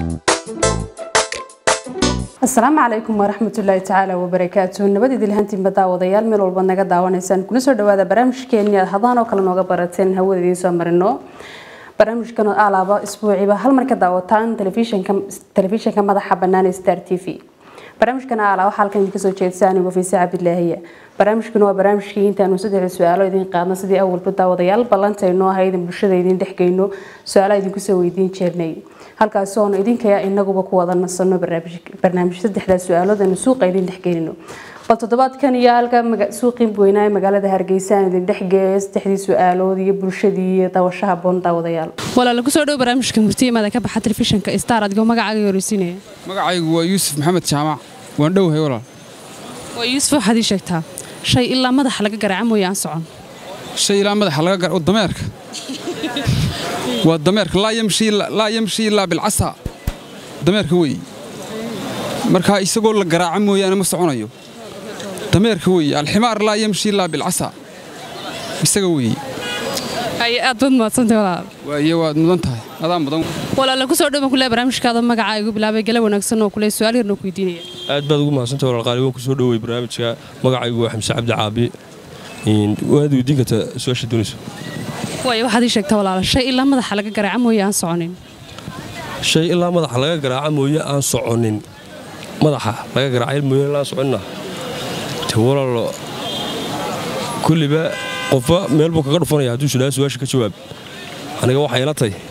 asalaamu calaykum waraxmatullaahi tacaala wabarakaatu nabad idil hantiinba daawadayaal meel walbaad naga daawanaysaan kuna soo dhawaada barnaamijkeeni aad hadaan oo kale nooga barateen hawada idiin soo marino barnaamijkan oo alaaba isbuuciiba hal mar ka daawataan telefishinka telefishinka madaxa bannaan ee star t v barnaamijkan ala waxaa halkan idinka soo jeedsa anigu fiise cabdilaahiya barnaamijkan waa barnaamijkii intaanu saddex su-aalo idin qaadno sidii awalba daawadayaal ballantayno ahayd in bulshada idin dhexgeyno su-aalaha idinku soo weydiin jeernay halkaasi oonu idinkaya inaguba ku wada nasano barnaamij saddexdaa su-aalood aanu suuqa idin dhexgeynino bal toddobaadkan iyo halka suuqii weynaa ee magaalada hargeysa aan idin dhexgeeyo saddexdii su-aalood iyo bulshadii iyo daawashaha boon daawadayaal walaala kusoo dhow barnaamijka murtiyamaada ka baxa telefishinka star adigoo magacaaga horeysiinaya magacaygu waa yuusuf maxamed jaamac waan dhowahay walaal waa yuusuf waxaad ii sheegtaa shay ilaa madaxa laga garaaca mooye aan socon shay ilaa madaxa laga gar dameerka waa dameerka laa yamshi ilaa bilcasa dameerka weeye markaa isagoo la garaaca mooyaane ma soconayo dameerka weeye alximaar laa yamshi ilaa bilcasa isaga weeye haye aad baad mahadsantay walaal waaye waad mudan tahay adaa mudan walaala kusoo dhow baan kule barnaamijkaada magacaa igu bilaabay gala wanaagsan oo kule su-aal yarna ku weydiinaya aad baad ugu mahadsantay walaal qaali waan kusoo dhowey barnaamijka magacaygu waa xamse cabdi caabi waad weydiin kartaa su-aasha doonayso waayo waxaad ii sheegtaa walaala shay ilaa madaxa laga garaaca mooye aan soconin shay ilaa madaxa laga garaaca mooye aan soconin madaxa laga garaaca mooye aan soconina te walaalo kulliba qofba meel buu kaga dhufanaya hadduu shidhaa su-aasha ka jawaab aniga waxay ila tay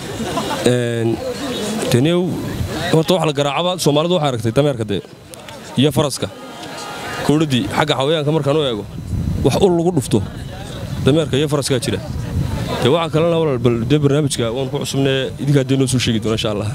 taniyow horta wax la garaacaba soomaalidu waxay aragtay dameerka dee iyo faraska kowdhaddii xagga xawayaanka markaan u eego wax ul lagu dhufto dameerka iyo faraskaa jira dee waxaa kalena walaal bal dee barnaamijka waan ku cusubnee idinkaa dee noo soo sheegi doona insha allah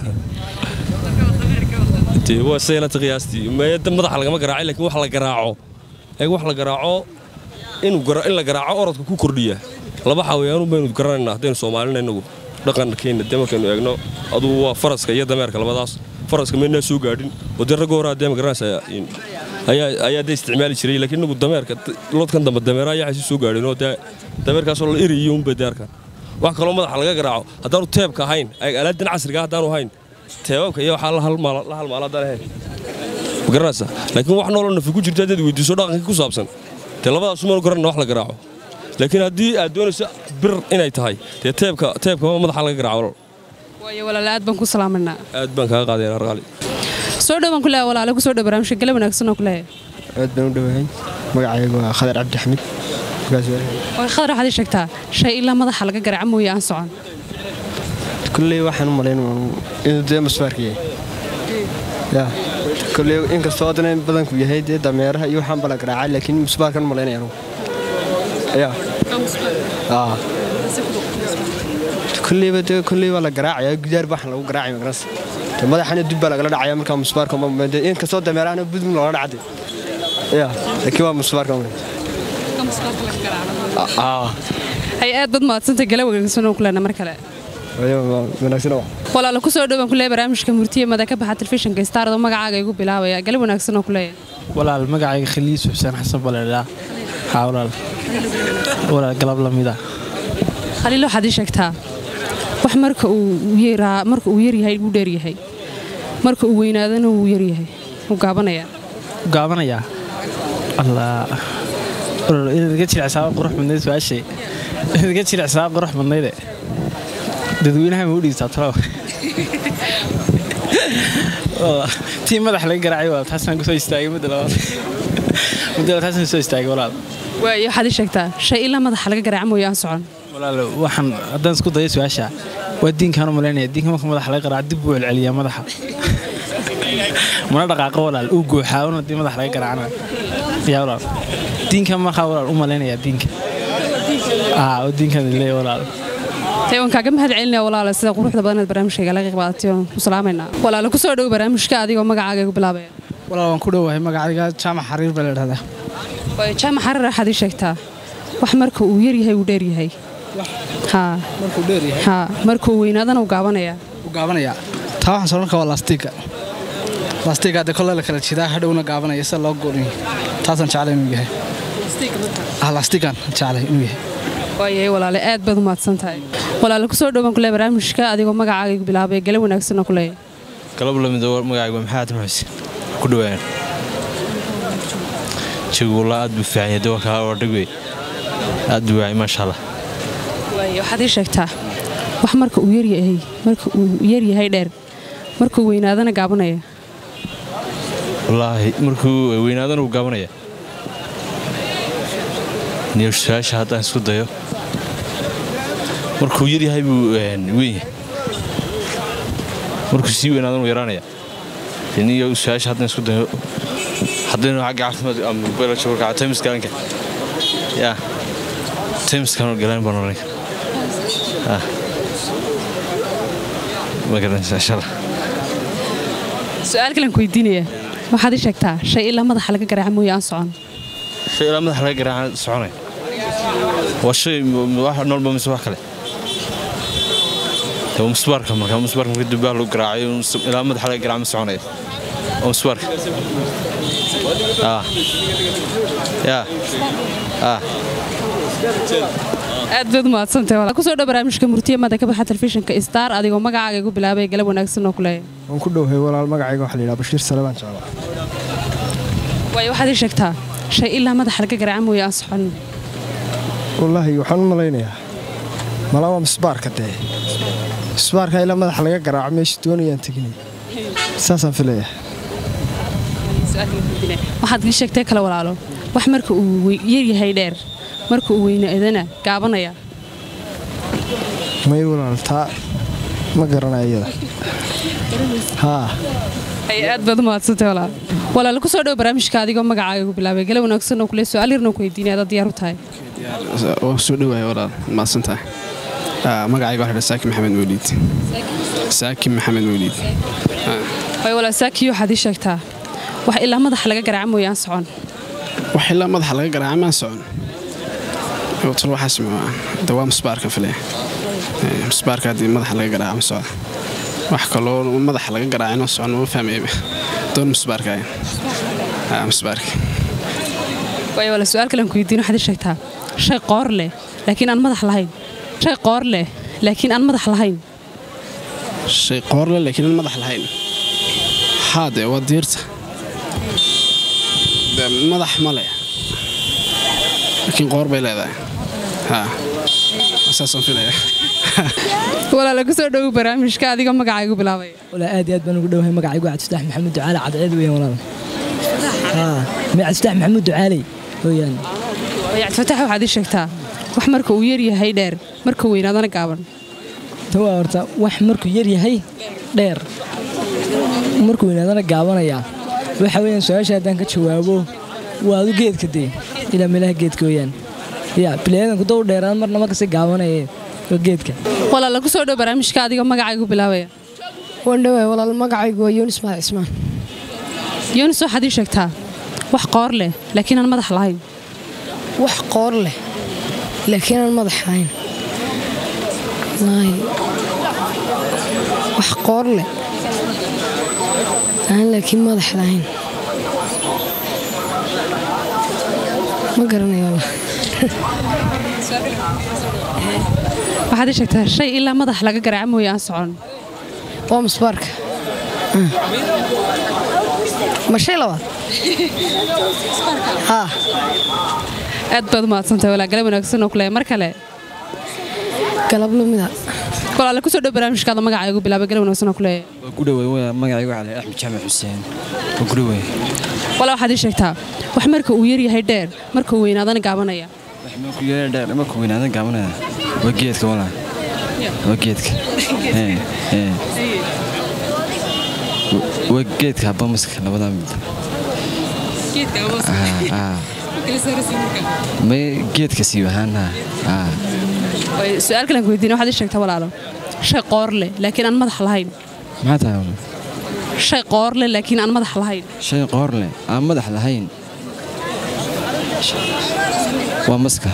dee waa saylata qiyaastii meeda madaxa lagama garaacay laakiin wax la garaaco eeg wax la garaaco in la garaaco orodka ku kordhiya laba xawayaanu baynu garanaynaa haddaynu soomaalina innagu dhaqankeenna dee markaynu eegno adugu waa faraska iyo dameerka labadaas faraska maynaa soo gaadhin oo dee ragga horaa dee ma garanaysaa ayaa dee isticmaali jiray laakiin innagu dameerka lodkan dambe dameera ayaa xasi soo gaadhin oo dee dameerkaasoo la eriyo unbay deerkan wax kaloo madaxa laga garaaco haddaanu teebka ahayn alaadan casriga haddaanu ahayn teebabka iyo waxaa la halmaala haddaan ahayn ma garanaysaa laakiin wax nooloo nafi ku jirta haddaad weydiiso dhaqankii ku saabsan dee labadaas umaanu garanayna wax la garaaco laakiin haddii aad doonayso bir inay tahay dee teebka teebka madaxa laga garaaco waayo walaala aad baan ku salaamanaa aad baan kaaga qaadaya arqaali soo dhowaan ku leeya walaale kusoo dhow barnaamijka gala wanaagsan oo ku leeya aad baan u dhowahay magacaygu waa khadar cabdi xamid way khadar waxaad ii sheegtaa shay ilaa madaxa laga garaaca mooye aan socon kulley waxaan u malayn inuu dee musbaarka yahay ya kulley inkastoo haddana in badanku yahay dee dameeraha iyo waxaan bala garaacay laakiin musbaarkan u malaynaya anugu ya kulleyba dee kulley waa la garaacaya gudaar baaxan lagu garaacay magaranaysa dee madaxana dib baa lagala dhacaya markaa musbaarka inkastoo dameerahana budum loola dhacday ya laakiin waa musbaarka hay aad baad mahadsantay gala wanaagsan oo kuleena mar kale walaala kusoo dhowaan kuleeya barnaamijka murtiyamada ka baxa telefishinka stardo magacaaga igu bilaabaya gala wanaagsan oo kuleeya walaal magacayga khaliis xuseen xasan baleedhaa haa walaal walaal galab lamida khaliil waxaad ii sheegtaa wax marka uu yeeraa marka uu yaryahay uu dheeryahay marka uu weynaadana wuu yaryahay wuu gaabanayaa gaabanayaa allah inaad iga jilicsaa qurux badnayd su-aashay inaad iga jilicsaa qurux badnayde dadweynaha ma u dhiibtaa talow tii madax laga garaacay waa taasaan kusoo istaagay mudda labaad mudda labaad taasaan kusoo istaagay walaal waayo waxaad ii sheegtaa shay ilaa madaxa laga garaaca mooye aan socon walaal waxaan haddaan isku dayo su-aasha waa diinkaan u malaynaya diinka marka madaxa laga garaaco dib buu celceliyaa madaxa mana dhaqaaqo walaal uu gooxaa un haddii madax laga garaacana yaa walaal diinka markaa walaal u malaynaya diinka oo diinkan leeya walaal waan kaaga mahad celinaya walaala sida quruxda badanaad barnaamijkayga laga qaadatay waan ku salaamaynaa walaala kusoo dhow barnaamijka adigoo magacaaga igu bilaabaya walaal waan ku dhowahay magacayga jaamac xariir baa la idhahdaa waayo jaamac xariir waxaad ii sheegtaa wax marka uu yaryahay uu dheeryahay haa markuu dheeryahay haa marka uu weynaadana uu gaabanayaa wuu gaabanayaa taa waxaan soo markaa waa laastiga laastiga hadde kolle la kala jidaa hadhowna gaabanaya sida loo gooniyo taasaan jeclay inuu yahay ah laastigan jeclay inuu yahay waayahay walaale aad baad u mahadsan tahay walaale kusoo dhowaan kule barnaamijka adigoo magacaaga igu bilaabay gale wanaagsanoo kuleeya galab lamid magacaygu waa maxamed xuseen ku dhawaan jawla aad buu fiican yahay dawa kala ordhig wey aad buu waayay maasha allah waaye waxaad ii sheegtaa wax marka uu yaryahay marka uu yaryahay dheer markuu weynaadana gaabanaya wallaahi markuu weynaadana uu gaabanaya niyo su-aasha haddaan isku dayo markuu yaryahay buu weyn yahay markuu sii weynaadana uu yaraanaya niyo su-aasha haddaan isku dayo haddaynu xagga caafimaad ama biology warka taymiskaalinka yaa taymiskaan galaan baan oran ah ma garanaysa insha allah su-aal kalen ku weydiinaya waxaad ii sheegtaa shay ilaa madaxa laga garaaca mooye aan socon shay ilaa madaxa laga garaaca soconaya waa shay wax noolba mise wax kale waa musbaarka marka musbaarka marka dubbaha lagu garaacayo ilaa madaxa laga garaaca ma soconaya waa musbaarka ah yaa ah aad baad umahadsantahay walaal kusoo dhow barnaamijka murtiye mada ka baxa telefishinka star adigoo magacaaga igu bilaabay galab wanaagsan oo kuleeya waan ku dhowhay walaal magacayga waxaa la yidhaha bashiir sale baan jeclaa waayo waxaad ii sheegtaa shay ilaa madaxa laga garaaca mooye aan socon wallaahi waxaan u malaynayaa malaa waa misbaarka dee misbaarka ilaa madaxa laga garaaco meesha doonayaan teginay saasaan filayaa waxaad ii sheegtay kale walaalo wax marka uu yaryahay dheer marka uu weynaadana gaabanaya may walaal taa ma garanaya iyada haa ay aad baad umahadsantahay walaal walaal kusoo dhow barnaamijka adigoo magacaaga igu bilaabay galab wanaagsan oo kule su-aal yarna ku weydiinaya adaad diyaar u tahay waa soo dhawaaya walaal mahadsantahay magacayga waxaa saaki maxamed mawliid saaki maxamed mawliid way walaal saakiyo waxaad ii sheegtaa wax ilaa madaxa laga garaaca mooye aan socon wax ilaa madaxa laga garaaca maan socon tal waxaas de waa musbaarka filaya musbaarka haddii madaxa laga garaaca ma socda wax kaloo madaxa laga garaaca inoo socon ma fahmayaba doon musbaarka musbaarka waayo walaal su-aal kalen ku weydiin waxaad ii sheegtaa shay qoor leh laakiin aan madax lahayn shay qoor leh laakiin aan madax lahayn shay qoorle laakiin aan madax lahayn haa dee waa diirta de madax ma leh laakiin qoor bay leedahay haa saasaan filaya walaala kusoo dhowow barnaamijka adigoo magacaa igu bilaabay walaa aad iyo aad baan ugu dhowahay magacaygu cabdifataax maxamuud ducaale cadceed weeyaan walaal haa ma cabdifataax maxamuud ducaaley weeyaan cabdifataax waxaad ii sheegtaa wax marka uu yaryahay dheer marka weynaadana gaaban ta waa horta wax markuu yar yahay dheer markuu weynaadana gaabanayaa waxa weeyaan su-aasha haddaan ka jawaabo waa adu geedka dee ilaa meelaha geedka weeyaan ya bilayadanku daw dheeraan marna markasi gaabanaya waa geedka walaala kusoo dhow barnaamijka adigoo magacaa igu bilaabaya waan dhawaay walaal magacaygu waa yunis maal cismaan yunis waxaad ii sheegtaa wax qoor leh laakiin aan madax lahayn wax qoor leh laakiin aan madax lahayn wax qoor leh aan laakiin madax lahayn ma garanayo waxaad ii sheegtaa shay ilaa madax laga garaaca mooye aan socon waa musbaarka ma shay labaad haa aad baad umahadsantahay walaa galab wanaagsan oo kule mar kale galab lumida walaala kusoo dhow barnaamijkaada magacaa igu bilaabay galab wanaagsan oo kule waa ku dhawey magacaygu waxaa la axmed jaamac xuseen waa ku dhawey walaa waxaad ii sheegtaa wax marka uu yaryahay dheer marka uu weynaadana gaabanaya markuu yara dheer markuu weynaadan gaabanaya waa geedka walaa waa geedka waa geedka habamaska labadaa mid may geedka sii ahaana su-aal kalen ku weydiina waxaad ii sheegtaa walaalo shay qoor leh laakiin aan madax lahayn maxaa tahay shay qoor leh laakiin aan madax lahayn shay qoor leh aan madax lahayn waa maska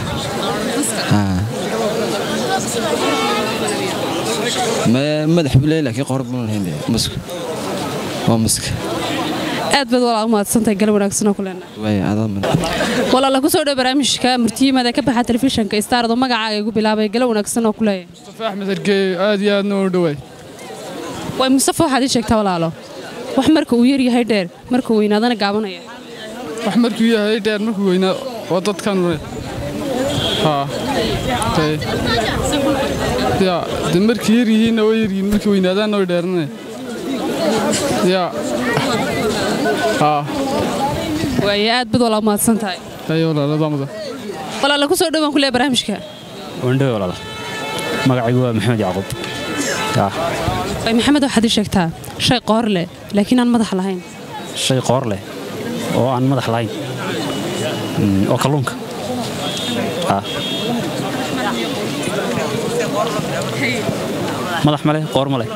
madax buu leeyahay laakiin qoor buu lahayn maska waa maska aad baad walaa u mahadsantahay galab wanaagsan oo kuleena waay adaa walaala kusoo dhow barnaamijka murtiyimada ka baxa telefishinka stardo magacaaga igu bilaabay galab wanaagsan oo kuleeya mustafa axmed hargeey aad iyo aadna u dhawaay way mustafa waxaad ii sheegtaa walaalo wax marka uu yar yahay dheer marka uu weynaadana gaabanaya wax markuu yahay dheer markuu weynaa waa dadkan haa tay ya de markii yar yihiinna way yar yihiin markii weynaadaanna way dheeranaya ya haa waaye aad bad walaa mahadsan tahay ayo walaaladamada walaala ku soo dhowaan ku leeya barnaamijka wandhowe walaal magacaygu waa maxamed yacquub yaa way maxamed waxaad ii sheegtaa shay qoor leh laakiin aan madax lahayn shay qoor leh oo aan madax lahayn Mm, oo kalluunka yaa madax male qoor male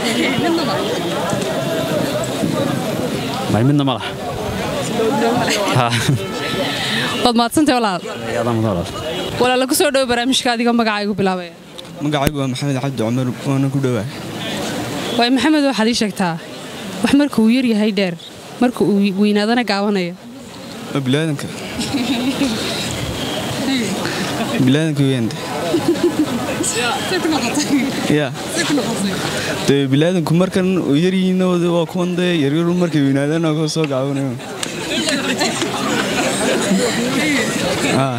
may midna madax haa waad mahadsantahay walaal adaa mudan walaal walaala ku soo dhowo barnaamijka adiga magacaygu bilaabaya magacaygu waa maxamed cabdi cumar waana ku dhowaa way maxamed waxaad ii sheegtaa wax marka uu yar yahay dheer marka uu weynaadana gaabanaya waa bilaadanka bilaadanka weyande ya dee bilaadanku markan u yaryihiinna waa kuwan dee yaryaru markay weynaadaan oo soo gaabanayo Ah.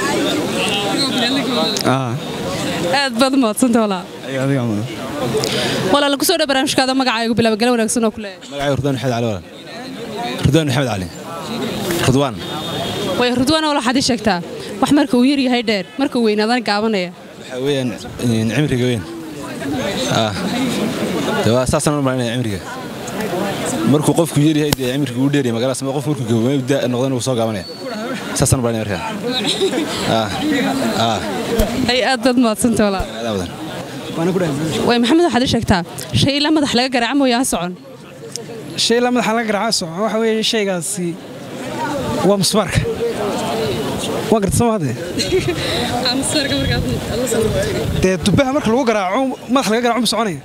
Ah. aad baad u mahadsanta walaal Ay, adiga mudan. walaala ku soo dhowo barnaamijkaada magacaygu bilaaba gala wanaagsan oo ku leeyahay magacaygu ridwaan maxamed cali walaal ridwaan maxamed cali ridwaan way rudwana walaal waxaad ii sheegtaa wax marka uu yar yahay dheer marka uu weynaadana gaabanaya waxaa weeyaan in cimriga weyn ah dee waa saasaan u malaynaya cimriga markuu qofku yar yahay dee cimriga uu dheeryahay magaalada sama qof markuu gaboobay da noqdana uu soo gaabanaya saasaan u malaynaya markaa ah ah ay aad baad mahadsanta walaal adaa wadan way maxamed waxaad ii sheegtaa shay ilaa madax laga garaaca mooye aan socon shay la madaxa laga garaaca soco waxa weeye shaygaasi waa musbaarka waa garta soo hadee dee dubbaha marka lagu garaaco madax laga garaaco ma soconaya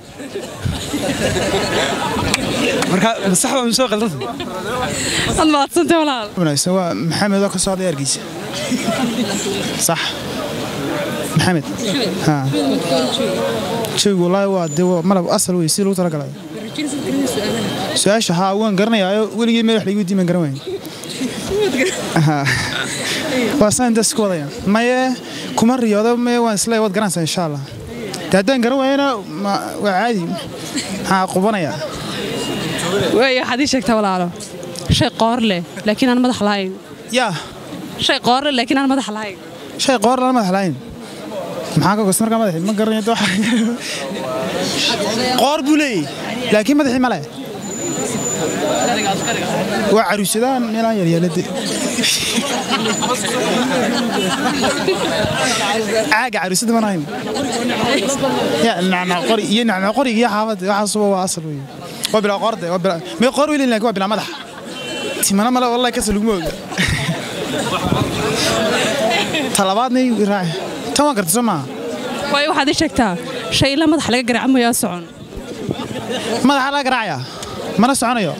marka masax baa misoo qaldanta waad mahadsanta walaal wanaagsan waa maxamed oo ka socday argiisa sax maxamed ha jawigu wallaahi waa dee waa malab asal wey si lagu talagalay su-aasha haa waan garanayaayo weligii meel wax laigu diiman garan waayn Ha. waa saan intaas ku wadaya maye kuma riyoodo maye waan isle waad garanaysaa insha allah dee haddaan garan waayana ma- waa caadi maxaa qubanaya waay waxaad ii sheegtaa walaalo shay qoor leh laakiin aan madax lahayn yaa shay qoor leh laakiin aan madax lahayn shay qoor lana madax lahayn maxaa ka gost markaa madaxi ma garanayo dee waxa- qoor buu leeyahy laakiin madaxii ma leh waa caruusadaan meelaan yaryaalade caaga caruusada mana hayn ya nacnaqori iyo nacnaqoriga iyo xaafada waxaasuba waa asal wey waa bilaa qoorde waa bilaa mee qoor weli laakiin waa bilaa madax timana male wallahi kasa laguma oga talabaadna raaci tan waa garta soo maaha waay waxaad ii sheegtaa shay ilaa madax laga garaaca mooye aan socon madaxa laga garaacaya mana soconayo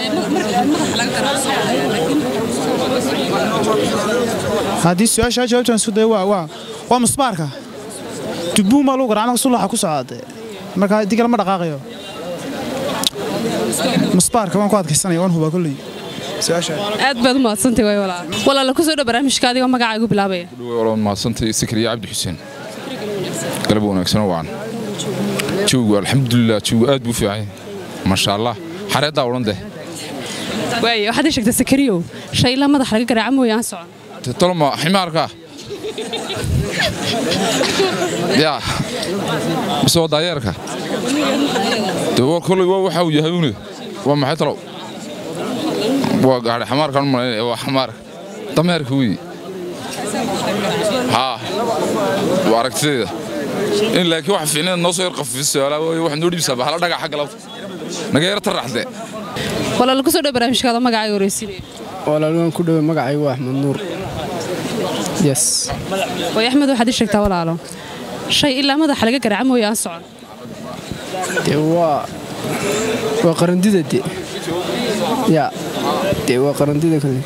haddii su-aasha jawaabtaan isku dayo waa waa waa musbaarka dubuun baa lagu garaaca marka sulaxa ku socda marka haddii kale ma dhaqaaqayo musbaarka waan ku adkaysanaya waan hubaa kolley su-aasha aad baad u mahadsantay waay walaal walaala ku soo dhow barnaamijka adigoo magacaygu bilaabaya walaal mahadsantay sikriya cabdi xuseen galab wanaagsan oo wacan joogu alxamdulilah joogu aad buu fiican yahay maasha allah xareeddaa odhan deh waay waxaad ii sheegtaa sakariyow shay ilaa madax laga garaaca mooye aan socon tolma ximaarka yaa mise waa daayeerka de waa kolley waa waxa uu yahay une waa maxay talow waa gaadhi xamaarkaan u malaynaya waa xamaarka dameerka weeye haa waa aragtideeda in laakiin waxa fiicneed noo soo yar qafiiso su'aalaa waaye waxaad noo dhiibsaa bahala dhagax xagga labta naga yara taraxdee walaala ku soo dhow barnaamijkaada magacayga horeysiinaya walaal waan ku dhoway magacaygu waa axmed nuur yes waay axmed waxaad ii sheegtaa walaalo shay ilaa madax laga garaaca mooye aan socon dee waa waa qarandida de ya dee waa qarandida kale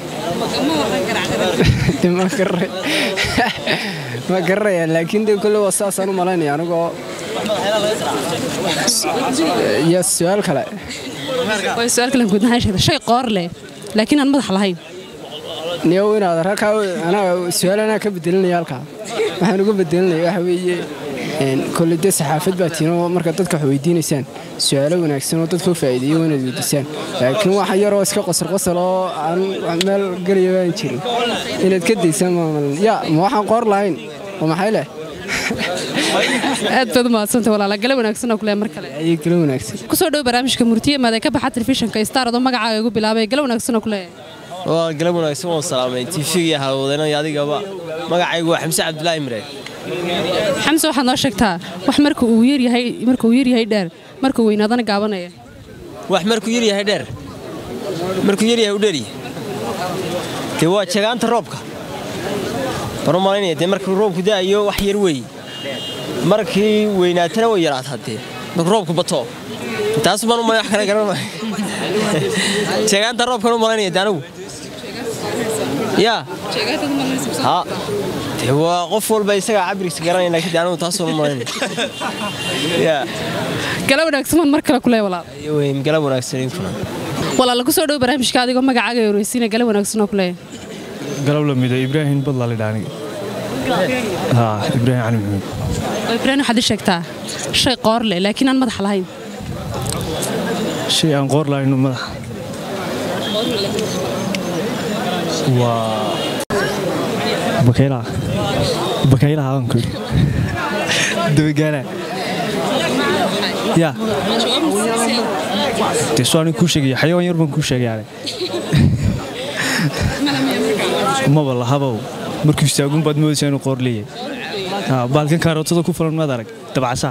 de ma garay ma garanaya laakiin de kole waa saasaan u malaynaya anigoo iyo su-aal kale way su-aal kale guud ahaan sheegtay shay qoor leh laakiin aan madax lahayn niyow inaad halkaa anaa su-aal anaa ka bedelinaya halkaa waxaan uga bedelinaya waxa weeye een, kolley dee saxaafad baa tiinoo marka dadka wax weydiinaysaan su-aalo wanaagsan oo dadka u faa'iideeyo waa inaad weydiisaan laakiin wax yaroo iska qosol qosol oo aan wax meel gelaya baan jirin inaad ka daysaan maamal ya ma waxaan qoor lahayn oo maxay leh aad baad umahadsantay walaala gale wanaagsan oo kule mar kale ayay kala wanaagsan kusoo dhow barnaamijka murtiye maadee ka baxa telefishinka star adoo magacaaga igu bilaabay gale wanaagsan oo kule waa galab wanaagsan waan salaamay tv iyo halwadeenada iyo adigaba magacaygu waa xamse cabdulaahi mire xamse waxaad noo sheegtaa wax marka uu yaryahay marka uu yaryahay dheer marka uu weynaadana gaabanaya wax markuu yar yahay dheer markuu yar yahay u dheeryahay dee waa jagaanta roobka baro malaynaya dee markuu roobku da'ayo wax yar weeye markii weynaatana way yaraataa dee markuu roobku bato taas baan u malay wax kale garan maayo jagaanta roobkan u malaynaya dee anigu yaa ha dee waa qof walba isagaa cabirkiisa garanaya laakiin dee anigu taas baan u malaynaya yaa gale wanaagsan waan mar kale kule walaal weyn galab wanaagsan inkuna walaala kusoo dhow barnaamijka adigoo magacaaga yoreysiina gale wanaagsan oo kule galab lamida ibraahim badla lidha aniga ha ibraahim cali maxamed oo ibraahim waxaad ii sheegtaa shay qoor leh laakiin aan madax lahayn shay aan qoor lahayno madaxa waa bakaylaha bakaylaha aan ku dabagaala ya dee soo anig kuu sheegaya xayawaan yar baan kuu sheegay maba lahabow markuu istaagun baad moodaysaa inuu qoor leeyahay Ha, baalkan kaarootada ku fulan maad arag dabcasaa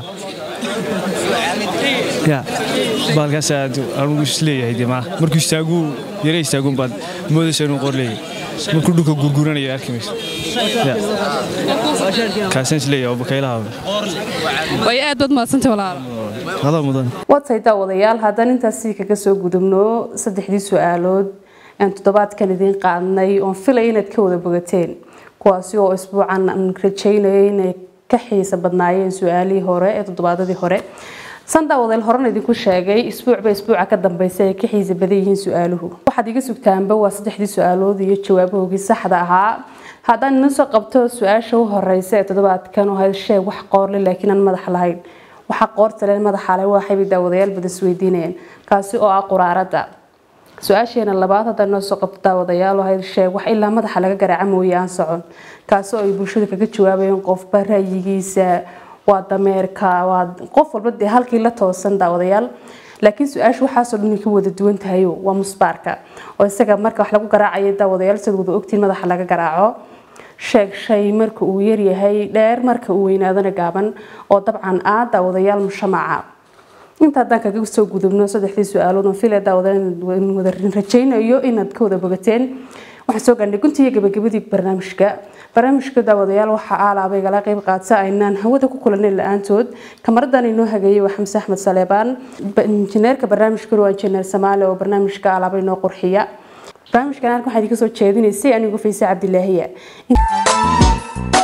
ya baalkaas aad anugu isleeyahay dee maaha markuu istaaguu yara istaagun baad moodaysaa inuu qoor leeyahay markuu dhulka gurguranaya arki mayso Ya. kaasaan isleeyahay oo bakaylaha way aad baad mahadsantay walaala adaa mudan watay daawadayaal haddaan intaasi kaga soo gudubno saddexdii su-aalood aan toddobaadkan idiin qaadnay oon filay inaad ka wada bogateen kuwaasi oo isbuucan aan rajaynayay inay ka xiisa badnaayeen su-aalihii hore ee toddobaadadii hore san daawadayaal horena idinku sheegay isbuucba isbuuca ka dambeysa ay ka xiisa badan yihiin su-aaluhu waxaad iga sugtaanba waa saddexdii su-aalood iyo jawaabahoogii saxda ahaa haddaan idin soo qabto su-aasha u horeysa ee toddobaadkan oo ahayd sheeg wax qoorle laakiin aan madax lahayn waxaa qoorta leen madaxa leh waxay daawadayaal badan isweydiinayeen kaasi oo ah quraarada su-aasheena labaad haddaan noo soo qabto daawadayaal oo ahayd sheeg wax ilaa madaxa laga garaaca mooye aan socon kaasi oo ay bulshada kaga jawaabayeen qofba ra'yigiisa waa dameerka waa qof walba dee halkii la toosan daawadayaal laakiin su-aasha waxaasoo dhan ka wada duwan tahay waa musbaarka oo isaga marka wax lagu garaacayo daawadayaal sida wada ogtiin madaxa laga garaaco sheeg shay marka uu yaryahay dheer marka uu weynaadana gaaban oo dabcan ah daawadayaal mushamaca inta haddaan kaga soo gudubno saddexdii su-aalood oo file daawadayaal wada rajaynayo inaad ka wada bogateen waxaan soo gaarnay guntiga gabagabadii barnaamijka barnaamijka daawadayaal waxaa aalaaba igala qayb qaata aynaan hawada ku kulanay la-aantood kamaradan inoo hageeyey waa xamse axmed saleebaan injineerka barnaamijkuna waa injineer samaale oo barnaamijka aalaaba inoo qurxiya barnaamijkan halkan waxaa idinka soo jeedinaysay anigu fayse cabdilaahiya